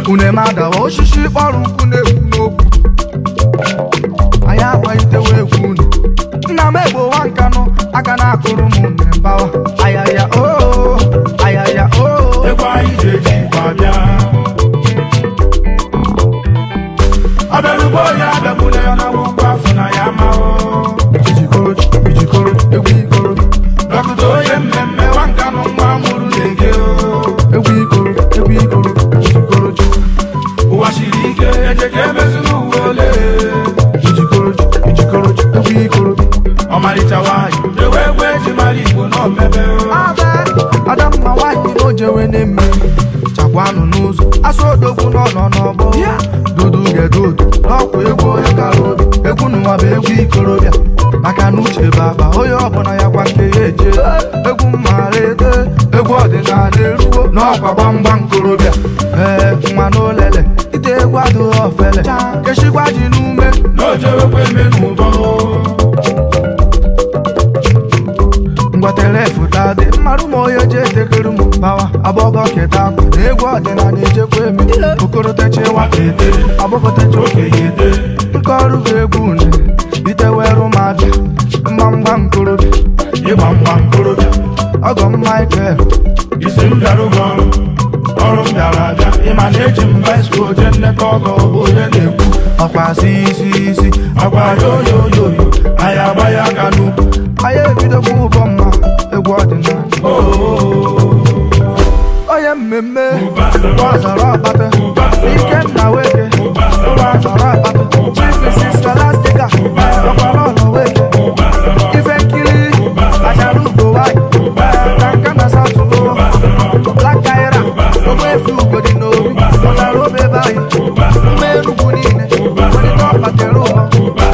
uneme adawa osisi kpọrọ nkụ na-ekwu n'okwu anyị agbalitewo egwu unu nna m egbowa nkanụ aka na-akụrụ m une mbawa ayaya oo ayaya oo Egwu anyị ji eji igbo abịa Abịarugbo onye abịagbule ya na nwụkwa afọ na ya ma o ijikoro ijikoro egwu ikoro Dọkịta onye mmemme nwankanụ nwa mụrụ na-ege o egwu ikoro egwu ikoro ijikoro ụwa siri ike eje ka emezuru uwe ole ijikoro ijikoro egwu ikoro ọmarịcha nwanyị ewe egwu eji mara igbo n'omebe adamma nwaanyị na ojewe na-eme chakwanụ n'ụzọ asụ odogwu n'ọnọ n'ọgbọ dudu gedudu n'ọkwa egwu onye kara obi egwu n'ụwa bụ egwu ikorobịa maka na uche bụ akpa onye ọbụla ya kwa nke ya eje egwu mmara ede egwu ọdịnala erugo n'ọkwa gbamgbam korobịa ee nwa n'olele ite egwu adịghị ofele kechikwa ji n'ume n'ojewekwa eme n'ụbọ ngwatere fụta dị mmarụ ma onye ji etekere m bawa agbọgọ keta akwa na egwu ọdịnala ejekwa eme okorotechi nwata ete agbọkọtechi okenye ete nke ọrụ bụ egwu une itewerụ m abịa mgbamgba nkorobịa ịgba mgba nkorobịa ọgọ m michael isi m bịara ụgwọ ọrụ ọrụ m bịara abịa ịma na eji m baiskụl jee nneta ọgọ bụ onye na-ekwu ọkwa si isi isi agwa yoyoyoyo anyị agba ya aka n'ukwu anyị ebidokwa ụbọ mma egwu ọdịnala onye mmemme ọzara ọkpata ikenna weke ụlọ azara akpata chief mrs scholastica ọkpara ọnọ weke ife nkiri achara ugo nwanyị ka nka na satụlụ black kaira ogbefi ugodi n'obi ọzara obe ebe anyị mma enugwu niile onye ọkpatara ụlọ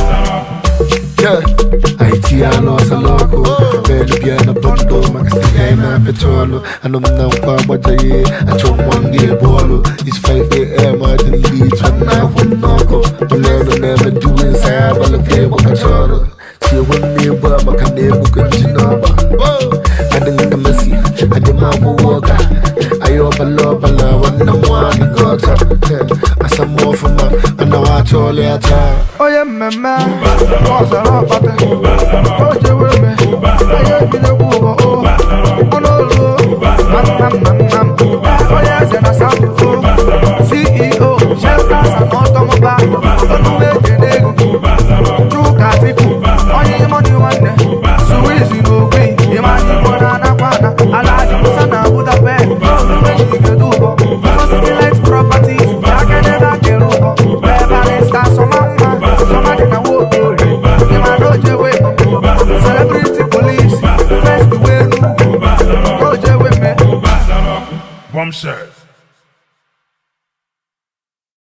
Haitiano sa loco Pwede bia na bondo Makastigay na petrolo Anom na kwa bajaye Achong wangi bolo It's 5 a.m. I didn't leave Twan na wanoko Balero never doing Saya balake wakachoro Siya wani ba makane bukan jinaba Ading na masi Adi mabuwaga Ayo balo bala Wana mwani gota Asa mofuma Ana wachole ata onye mmemme ọzara ọkpata o jewe eme onye ebidokwa ụbọ o ọnụolu mamamamam onye eze na satụo ceo shelters and automobile onume ekene ego chuka atiku onye imoni nwanne suwizi na ogbi ịmanya igbo na anakwa ana alaji musa na budapest onume jigedo ụbọ City Light Properties akedebe akere ụbọ bebarista sọmamma sọmadị na nwokorie ịmana ojewe celebrity police first wenu ojewe me bombshell